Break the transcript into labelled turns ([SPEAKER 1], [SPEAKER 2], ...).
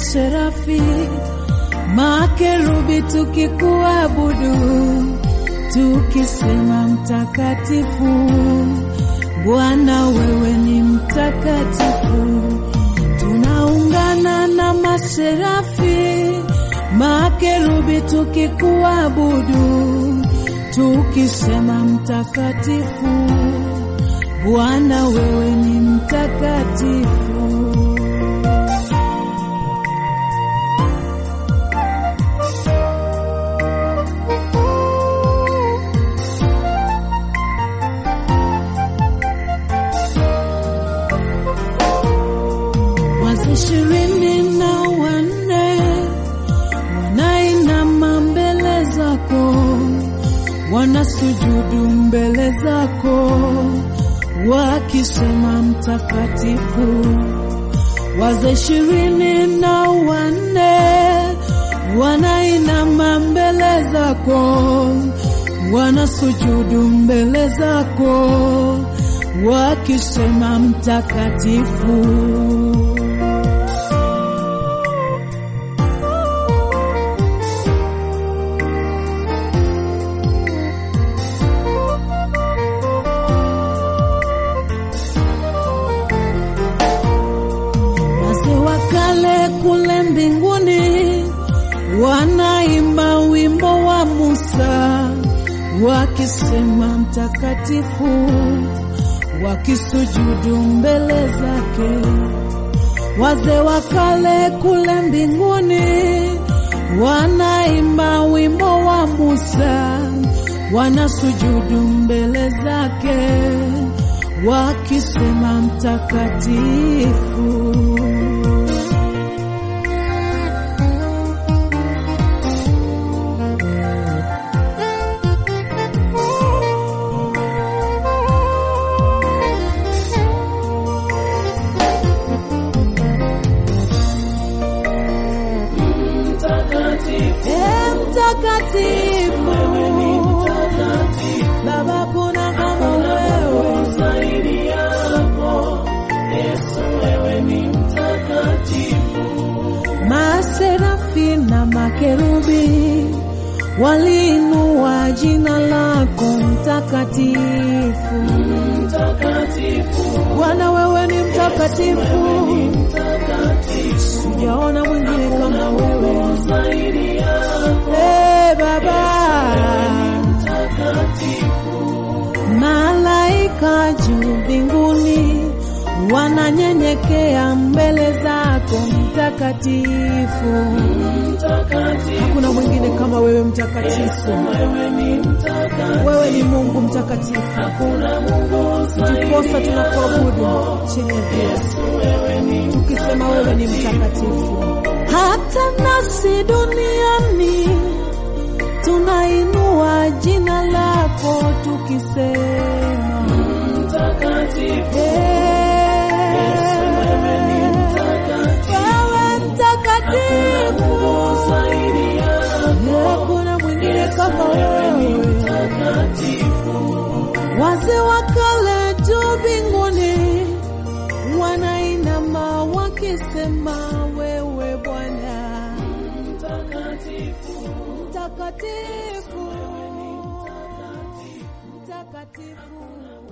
[SPEAKER 1] maserafi, makerubi tukikuabudu, tukisema mtakatifu. Bwana wewe ni mtakatifu. Tunaungana na maserafi, makerubi tukikuabudu, tukisema mtakatifu. Bwana wewe ni mtakatifu. Wazee ishirini na wanne wanainama mbele zako, wanasujudu mbele zako, wakisema mtakatifu. Wazee ishirini na wanne wanainama mbele zako, wanasujudu mbele zako, wakisema mtakatifu. Wazee wa kale kule mbinguni wanaimba wimbo wa Musa wakisema mtakatifu, wakisujudu mbele zake. Wazee wa kale kule mbinguni wanaimba wimbo wa Musa, wanasujudu mbele zake wakisema mtakatifu. Eh, mtakatifu Baba, kuna kama wewe Maserafi na makerubi waliinua jina lako mtakatifu. Bwana, wewe ni mtakatifu, sijaona mwingine kama wewe. Eh, Baba, malaika juu mbinguni wananyenyekea mbele zako mtakatifu. Hakuna mwingine kama wewe mtakatifu. Wewe ni Mungu mtakatifu, ndiposa tunakuabudu chini ya jua, tukisema wewe ni mtakatifu. Hata nasi duniani tunainua jina lako tukisema wewe mtakatifu, hakuna mwingine kama wewe. Wazee wa kale juu mbinguni wanainama wakisema wewe Bwana mtakatifu, mtakatifu.